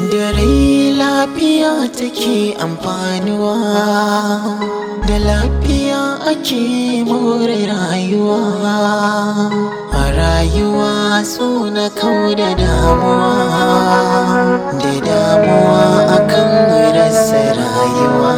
da rai lafiya take amfanuwa da lafiya ake more rayuwa a rayuwa so na kau da damuwa da damuwa akan rasa rayuwa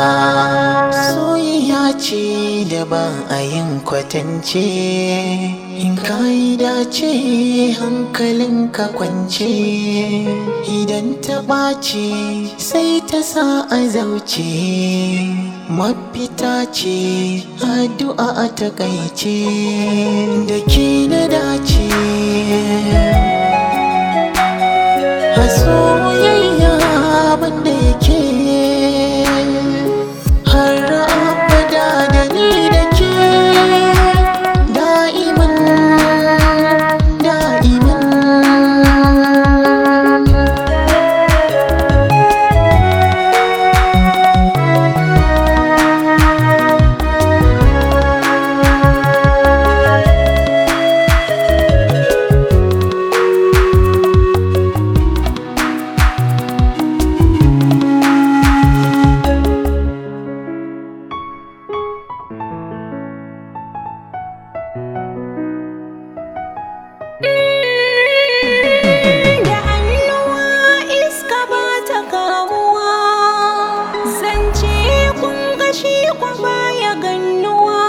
soyayya ce da ba a yin kwatance in ka yi dace hankalinka kwance idan ta ɓace sai ta sa a zauce mafita ce addu'a a takaice da ke na dace a soyayya banda yake har abada da ni da ke da'iman da'iman da hannuwa iska ba ta kamuwa zance kun gashi kwa baya gannuwa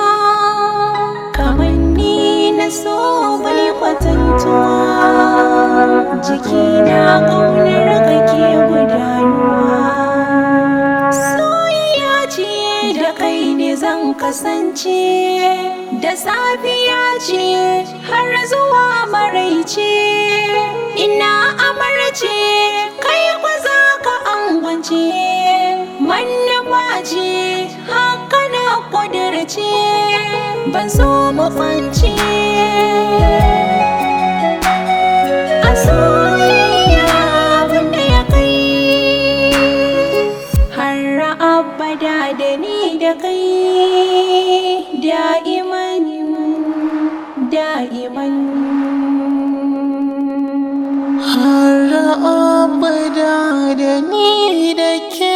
kamanni na so bai kwatantuwa jiki na ƙaunar kake gudanuwa soyayya ce da kai ne zan kasance da safiya ce har zuwa maraice ina amarce kai kwa za ka angwance manufa ce haka na kudirce ban so mu kwance a soyayya wanda ya kai har abada da ni da kai da'iman da'iman har abada da ni da ke